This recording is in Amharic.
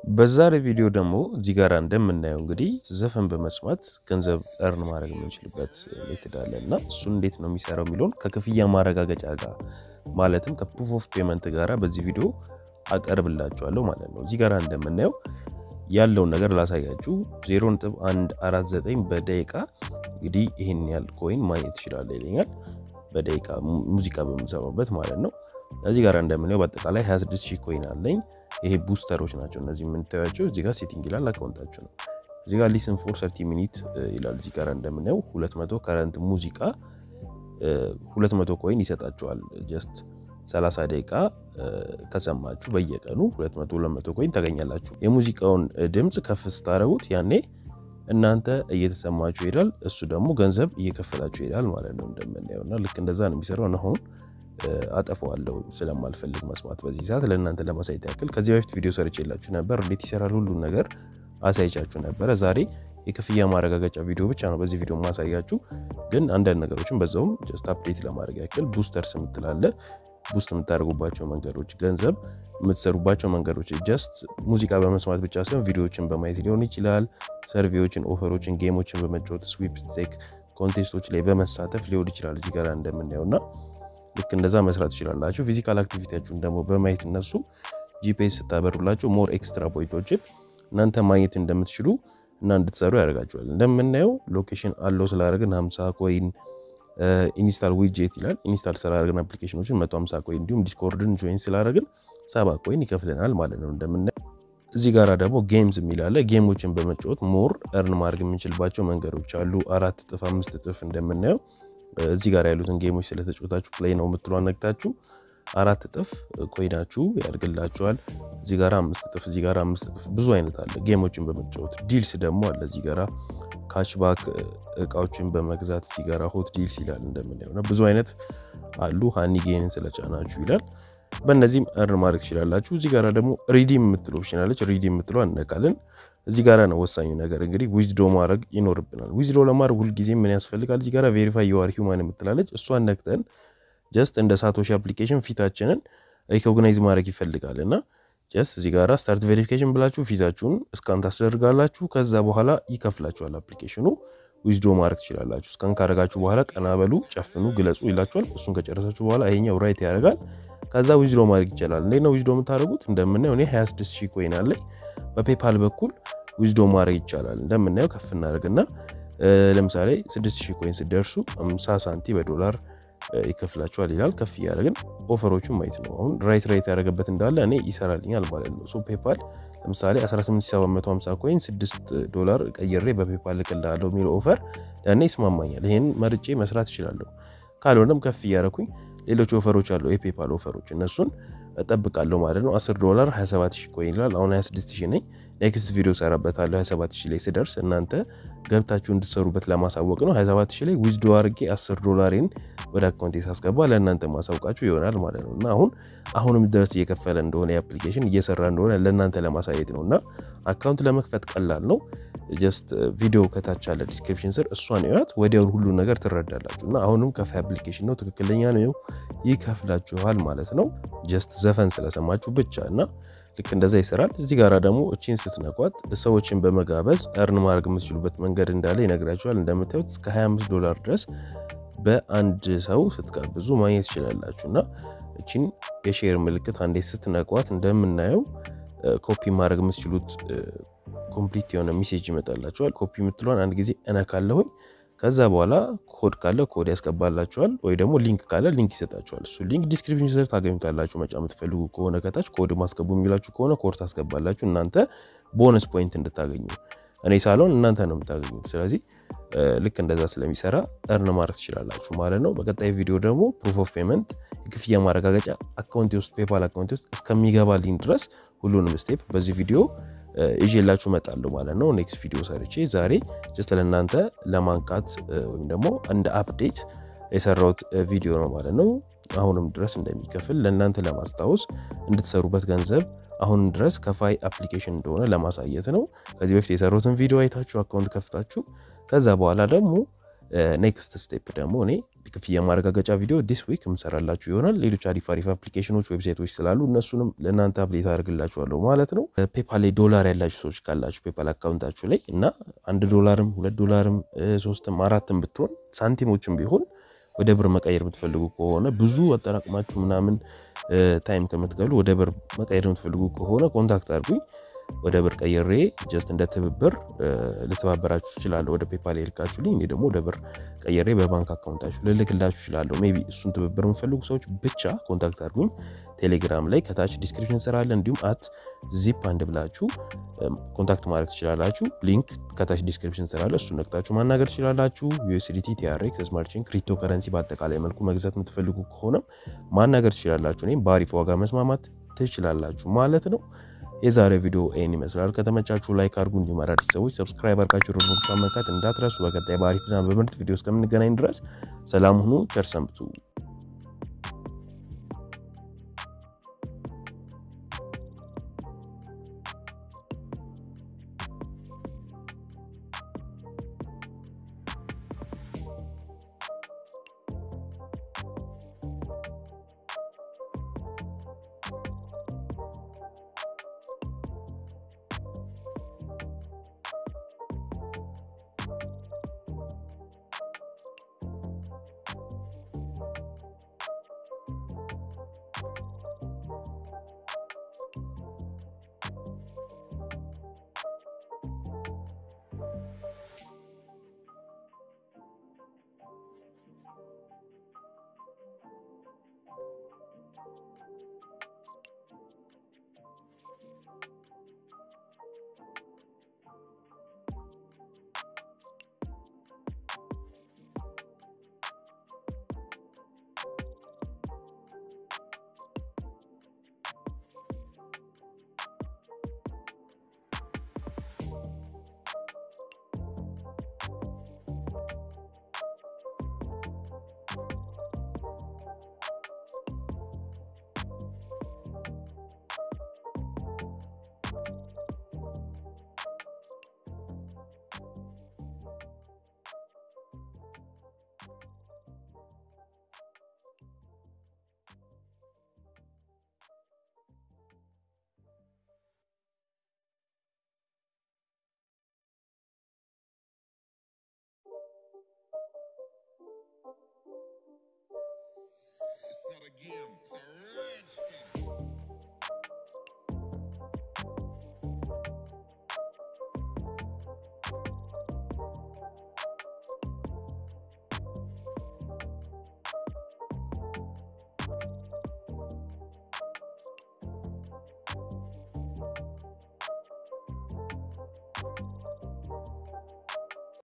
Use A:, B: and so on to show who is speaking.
A: በዛሬ ቪዲዮ ደግሞ እዚህ ጋር እንደምናየው እንግዲህ ዘፈን በመስማት ገንዘብ እርን ማድረግ የምንችልበት ሜትድ አለ እና እሱን እንዴት ነው የሚሰራው የሚለውን ከክፍያ ማረጋገጫ ጋር ማለትም ከፕሩፍ ኦፍ ፔመንት ጋራ በዚህ ቪዲዮ አቀርብላችኋለሁ ማለት ነው። እዚህ ጋር እንደምናየው ያለውን ነገር ላሳያችሁ። 0.149 በደቂቃ እንግዲህ ይህን ያህል ኮይን ማግኘት ትችላለህ ይለኛል። በደቂቃ ሙዚቃ በምሰማበት ማለት ነው። እዚህ ጋር እንደምናየው በአጠቃላይ 26 ሺህ ኮይን አለኝ። ይሄ ቡስተሮች ናቸው እነዚህ የምንታያቸው። እዚህ ጋር ሴቲንግ ይላል አካውንታችሁ ነው። እዚህ ጋር ሊስን ፎር ሰርቲ ሚኒት ይላል። እዚህ ጋር እንደምናየው 200 ከረንት ሙዚቃ 200 ኮይን ይሰጣችኋል። ጀስት 30 ደቂቃ ከሰማችሁ በየቀኑ 200 200 ኮይን ታገኛላችሁ። የሙዚቃውን ድምፅ ከፍ ስታደረጉት ያኔ እናንተ እየተሰማችሁ ይሄዳል፣ እሱ ደግሞ ገንዘብ እየከፈላችሁ ይሄዳል ማለት ነው እንደምናየው እና ልክ እንደዛ ነው የሚሰራው። አሁን አጠፋዋለሁ ስለማልፈልግ መስማት በዚህ ሰዓት ለእናንተ ለማሳየት ያክል ከዚህ በፊት ቪዲዮ ሰርቼላችሁ ነበር፣ እንዴት ይሰራል ሁሉን ነገር አሳይቻችሁ ነበረ። ዛሬ የክፍያ ማረጋገጫ ቪዲዮ ብቻ ነው በዚህ ቪዲዮ ማሳያችሁ፣ ግን አንዳንድ ነገሮችን በዛውም ጀስት አፕዴት ለማድረግ ያክል ቡስተርስ የምትላለ ቡስት የምታደርጉባቸው መንገዶች፣ ገንዘብ የምትሰሩባቸው መንገዶች ጀስት ሙዚቃ በመስማት ብቻ ሳይሆን ቪዲዮዎችን በማየት ሊሆን ይችላል። ሰርቬዎችን፣ ኦፈሮችን፣ ጌሞችን በመጫወት ስዊፕቴክ ኮንቴስቶች ላይ በመሳተፍ ሊሆን ይችላል። እዚህ ጋር እንደምናየው እና ልክ እንደዛ መስራት ትችላላችሁ። ፊዚካል አክቲቪቲያችሁን ደግሞ በማየት እነሱ ጂፒኤስ ስታበሩላቸው ሞር ኤክስትራ ፖይንቶችን እናንተ ማግኘት እንደምትችሉ እና እንድትሰሩ ያደርጋችኋል። እንደምናየው ሎኬሽን አለው ስላደረግን 50 ኮይን ኢንስታል ዊጄት ይላል። ኢንስታል ስላደረግን አፕሊኬሽኖችን 150 ኮይን እንዲሁም ዲስኮርድን ጆይን ስላደረግን ሰባ ኮይን ይከፍለናል ማለት ነው። እንደምናየው እዚህ ጋር ደግሞ ጌምስ የሚላለ ጌሞችን በመጫወት ሞር እርን ማድረግ የምንችልባቸው መንገዶች አሉ። አራት እጥፍ አምስት እጥፍ እንደምናየው እዚህ ጋር ያሉትን ጌሞች ስለተጫወታችሁ ፕሌይ ነው የምትሉ አነግታችሁ አራት እጥፍ ኮይናችሁ ያድግላችኋል። እዚህ ጋር አምስት እጥፍ እዚህ ጋር አምስት እጥፍ ብዙ አይነት አለ። ጌሞችን በመጫወት ዲልስ ደግሞ አለ። እዚህ ጋራ ካችባክ እቃዎችን በመግዛት እዚህ ጋራ ሆት ዲልስ ይላል እንደምናየው እና ብዙ አይነት አሉ። ሃኒ ጌንን ስለጫናችሁ ይላል። በእነዚህም እርን ማድረግ ትችላላችሁ። እዚህ ጋራ ደግሞ ሪዲም የምትለው ኦፕሽን አለች። ሪዲም የምትለው አነቃለን። እዚህ ጋራ ነው ወሳኙ ነገር እንግዲህ ዊዝዶ ማድረግ ይኖርብናል። ዊዝዶ ለማድረግ ሁልጊዜ ምን ያስፈልጋል? እዚህ ጋራ ቬሪፋይ የዋር ሂውማን የምትላለች እሷን ነክተን ጀስት እንደ ሳቶሺ አፕሊኬሽን ፊታችንን ሪኮግናይዝ ማድረግ ይፈልጋል እና ጀስት እዚህ ጋራ ስታርት ቬሪፊኬሽን ብላችሁ ፊታችሁን እስካን ታስደርጋላችሁ። ከዛ በኋላ ይከፍላችኋል አፕሊኬሽኑ። ዊዝዶ ማድረግ ትችላላችሁ። እስካን ካደረጋችሁ በኋላ ቀና በሉ፣ ጨፍኑ፣ ግለጹ ይላችኋል። እሱን ከጨረሳችሁ በኋላ ይሄኛው ራይት ያደርጋል። ከዛ ዊዝዶ ማድረግ ይቻላል። እንዴት ነው ዊዝዶ የምታደርጉት? እንደምናየው እኔ 26 ሺህ ኮይን አለኝ። በፔፓል በኩል ዊዝዶ ማድረግ ይቻላል። እንደምናየው ከፍ እናደርግና ለምሳሌ 6000 ኮይን ስደርሱ 50 ሳንቲ በዶላር ይከፍላችኋል ይላል። ከፍ እያደረግን ኦፈሮቹን ማየት ነው። አሁን ራይት ራይት ያደረገበት እንዳለ እኔ ይሰራልኛል ማለት ነው። ሶ ፔፓል ለምሳሌ 18750 ኮይን 6 ዶላር ቀይሬ በፔፓል ልክልሃለሁ የሚለው ኦፈር ለእኔ ይስማማኛል። ይህን መርጬ መስራት እችላለሁ። ካልሆነም ከፍ እያደረኩኝ ሌሎች ኦፈሮች አሉ፣ የፔፓል ኦፈሮች እነሱን እጠብቃለሁ ማለት ነው። 10 ዶላር 27000 ኮይን ይላል። አሁን 26000 ነኝ። ኔክስት ቪዲዮ ሰራበታለሁ 27000 ላይ ስደርስ እናንተ ገብታችሁ እንድትሰሩበት ለማሳወቅ ነው። 27000 ላይ ዊዝዶ አድርጌ 10 ዶላሬን ወደ አካውንቴ ሳስገባ ለእናንተ ማሳውቃችሁ ይሆናል ማለት ነው እና አሁን አሁንም ድረስ እየከፈለ እንደሆነ የአፕሊኬሽን እየሰራ እንደሆነ ለእናንተ ለማሳየት ነው እና አካውንት ለመክፈት ቀላል ነው። ጀስት ቪዲዮ ከታች አለ ዲስክሪፕሽን ስር እሷን እዩት። ወዲያውን ሁሉ ነገር ትረዳላችሁ እና አሁንም ከፋይ አፕሊኬሽን ነው፣ ትክክለኛ ነው፣ ይከፍላችኋል ማለት ነው። ጀስት ዘፈን ስለሰማችሁ ብቻ እና ልክ እንደዛ ይሰራል። እዚህ ጋር ደግሞ እቺን ስትነቋት ሰዎችን በመጋበዝ እርን ማድረግ የምትችሉበት መንገድ እንዳለ ይነግራችኋል። እንደምታዩት እስከ 25 ዶላር ድረስ በአንድ ሰው ስትጋብዙ ማግኘት ትችላላችሁ እና እቺን የሼር ምልክት አንዴ ስትነቋት እንደምናየው ኮፒ ማድረግ የምትችሉት ኮምፕሊት የሆነ ሜሴጅ ይመጣላችኋል። ኮፒ የምትለዋን አንድ ጊዜ እነካለሁኝ። ከዛ በኋላ ኮድ ካለ ኮድ ያስገባላችኋል፣ ወይ ደግሞ ሊንክ ካለ ሊንክ ይሰጣችኋል። እሱ ሊንክ ዲስክሪፕሽን ስር ታገኙታላችሁ። መጫ የምትፈልጉ ከሆነ ከታች ኮድ ማስገቡ የሚላችሁ ከሆነ ኮድ ታስገባላችሁ፣ እናንተ ቦነስ ፖይንት እንድታገኙ። እኔ ሳልሆን እናንተ ነው የምታገኙት። ስለዚህ ልክ እንደዛ ስለሚሰራ እርን ማድረግ ትችላላችሁ ማለት ነው። በቀጣይ ቪዲዮ ደግሞ ፕሩፍ ኦፍ ፔመንት የክፍያ ማረጋገጫ አካውንቴ ውስጥ ፔፓል አካውንቴ ውስጥ እስከሚገባልኝ ድረስ ሁሉንም ስቴፕ በዚህ ቪዲዮ ይዤላችሁ እመጣለሁ ማለት ነው። ኔክስት ቪዲዮ ሰርቼ ዛሬ ጀስት ለእናንተ ለማንቃት ወይም ደግሞ እንደ አፕዴት የሰራሁት ቪዲዮ ነው ማለት ነው። አሁንም ድረስ እንደሚከፍል ለእናንተ ለማስታወስ እንድትሰሩበት ገንዘብ አሁንም ድረስ ከፋይ አፕሊኬሽን እንደሆነ ለማሳየት ነው። ከዚህ በፊት የሰሩትን ቪዲዮ አይታችሁ አካውንት ከፍታችሁ ከዛ በኋላ ደግሞ ኔክስት ስቴፕ ደግሞ እኔ ክፍያ ማረጋገጫ ቪዲዮ ዲስ ዊክ የምሰራላችሁ ይሆናል። ሌሎች አሪፍ አሪፍ አፕሊኬሽኖች፣ ዌብሳይቶች ስላሉ እነሱንም ለእናንተ አፕዴት አድርግላችኋለሁ ማለት ነው። ፔፓል ላይ ዶላር ያላችሁ ሰዎች ካላችሁ ፔፓል አካውንታችሁ ላይ እና አንድ ዶላርም ሁለት ዶላርም ሶስትም አራትም ብትሆን ሳንቲሞችም ቢሆን ወደ ብር መቀየር የምትፈልጉ ከሆነ ብዙ አጠራቅማችሁ ምናምን ታይም ከምትገሉ ወደ ብር መቀየር የምትፈልጉ ከሆነ ኮንታክት አድርጉኝ። ወደ ብር ቀይሬ ጀስት እንደ ትብብር ልተባበራችሁ እችላለሁ። ወደ ፔፓል ልካችሁልኝ እኔ ደግሞ ወደ ብር ቀይሬ በባንክ አካውንታችሁ ልልክላችሁ እችላለሁ። ሜይ ቢ እሱን ትብብር የምፈልጉ ሰዎች ብቻ ኮንታክት አድርጉኝ። ቴሌግራም ላይ ከታች ዲስክሪፕሽን ስራ አለ። እንዲሁም አት ዚፕ አንድ ብላችሁ ኮንታክት ማድረግ ትችላላችሁ። ሊንክ ከታች ዲስክሪፕሽን ስራ አለ። እሱን ነቅታችሁ ማናገር ትችላላችሁ። ዩኤስዲቲ፣ ቲአርኤክስ፣ ስማርት ቼን፣ ክሪፕቶ ከረንሲ በአጠቃላይ መልኩ መግዛት የምትፈልጉ ከሆነም ማናገር ትችላላችሁ። እኔም በአሪፍ ዋጋ መስማማት ትችላላችሁ ማለት ነው። የዛሬ ቪዲዮ ይህን ይመስላል። ከተመቻችሁ ላይክ አድርጉ። እንዲሁም አዳዲስ ሰዎች ሰብስክራይብ አድርጋችሁ ሮቦት መንካት እንዳትረሱ። በቀጣይ በአሪፍና በምርጥ ቪዲዮ እስከምንገናኝ ድረስ ሰላም ሁኑ። ቸር ሰንብቱ።
B: It's not a game, it's a